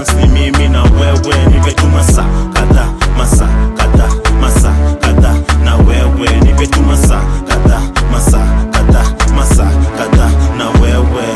disturbance ni mimi na wewe nipe tu masaa kadha masaa kadha masaa kadha na wewe nipe tu masaa kadha masaa kadha masaa kadha na wewe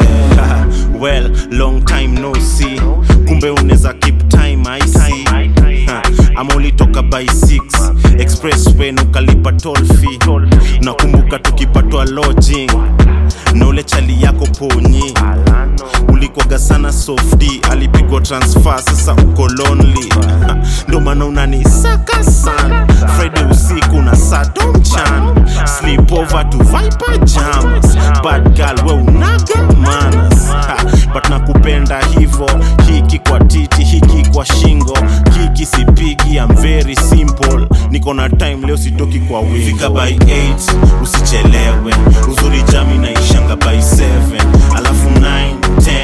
well long time no see kumbe unaweza keep time i see Ha, ama ulitoka by 6 expressway na ukalipa toll fee nakumbuka tukipatwa lodging na ule chali yako ponyi ulikwaga sana sofdi alipigwa transfer sasa uko lonely Ha, ndo maana unanisaka sana friday usiku na sato mchana sleep over to viper jamas bad girl we unaga manas Ha, but nakupenda hivo hiki kwa titi hiki kwa shingo hiki sipigi am very simple niko na time leo sitoki kwa wingo fika by 8 usichelewe uzuri jami naishanga by 7 alafu 9 10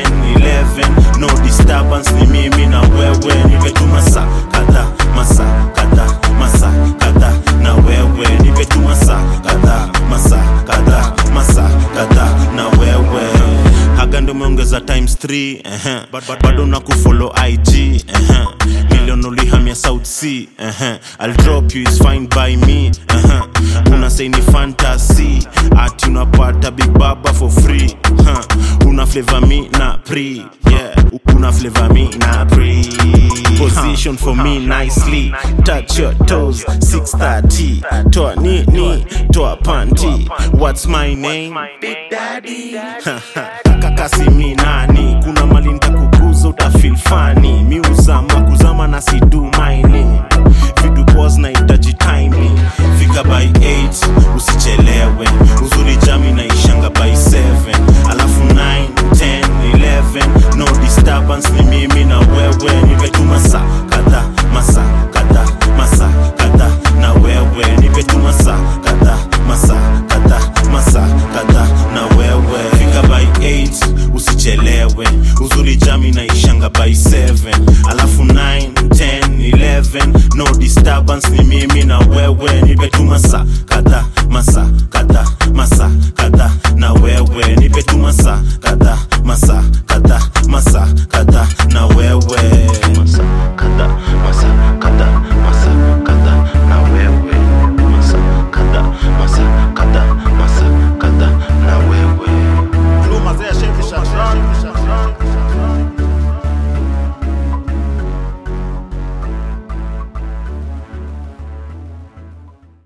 11 no disturbance ni mimi na wewe nipe tu masaa kadha masaa kadha masaa kadha na wewe nipe tu masaa kadha masaa kadha masaa kadha na wewe haga ndo umeongeza times 3 uh-huh. But- but- bado na kufollow ig uh-huh. million ulihamia south sea uh-huh. i'll drop you is fine by me uh-huh. una say ni fantasy ati unapata big baba for free huh. una flavor me na pre yeah una flavor me na pre position for me nicely touch your toes 630 toa nini toa panty what's my name big daddy kakasi mi nani kuna mali ntakuguza utafil fani miuzama kuzama na sidu mining vidu pos na itaji timing fika by 8 usichelewe uzuri jami naishanga by 7 alafu 9 10 11 no disturbance ni mimi na wewe nipe tu masaa kadha masaa kadha masaa kadha na wewe nipe tu masaa kadha masaa kadha masaa kadha na wewe fika by 8 usichelewe uzuri jami naishanga by 7 alafu 9 10 11 no disturbance ni mimi na wewe nipe tu masaa kadha masaa kadha masaa kadha na wewe nipe tu masaa kadha masaa kadha masaa kadha na wewe masaa kadha masaa kadha masaa kadha na wewe masaa kadha masaa kadha masaa kadha na wewe Blue Mazaya Chevy Chevron.